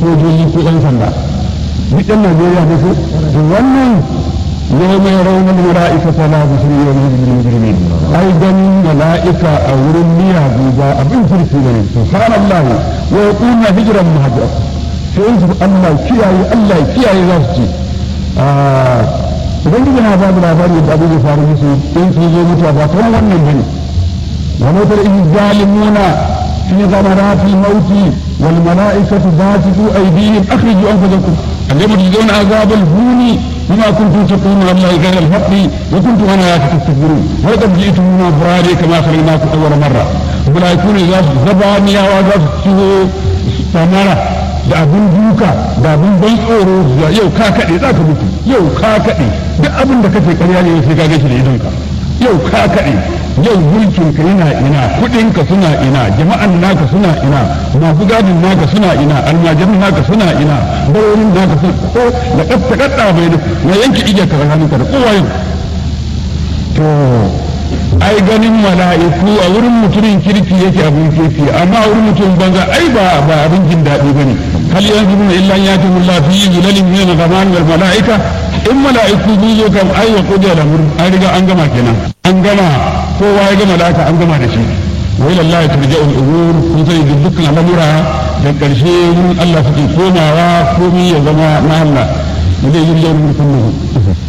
sojoji ko ɗan sanda duk ɗan Najeriya ne ko to wannan yau mai raunin mala'ika ta la bisu yau mai jirgin ai ganin mala'ika a wurin miyagu ba abin kirki bane subhanallahi wa yaquluna hijran mahjura sai su Allah kiyaye Allah kiyaye za su ce ubangiji na ba da labari da abin da faru musu in sun zo mutuwa ba kamar wannan bane wa mutar in zalimuna fi ghamarati mauti wal mala'ikatu basitu aydihim akhriju anfusakum اليوم تجزون عذاب الهون بما كنتم تقولون على الله غير الحق وكنتم عن آياتي تستكبرون ولقد جئتمونا فرادى كما خلقناكم أول مرة ولا يكون إذا زبانيا وإذا ثمرة da abin duka da abin ban tsoro da yau ka kaɗe za ka mutu yau ka kaɗe duk abin da kace ƙarya ne sai ka gashi da idonka yau ka kaɗe yau mulkin ka yana ina kuɗin ka suna ina jama'an naka suna ina masu gadin naka suna ina almajirin naka suna ina barorin naka suna ko da ƙasta ƙasta bai na yanke igiyar ka tsakaninka da kowa yau to ai ganin mala'iku a wurin mutumin kirki yake abin kirki amma a wurin mutum banza ai ba ba abin jin daɗi bane hal yanzuruna illa yati Allah fi zulalin min al-ghamam wal mala'ika in mala'iku sun zo kam ai wa qudi al an riga an gama kenan an gama kowa ya gama mala'ika an gama da shi wa ila Allah turja'u al-umur kun sai dukkan al'amura da karshe wurin Allah suke komawa komai ya zama na Allah da zai yi mulkin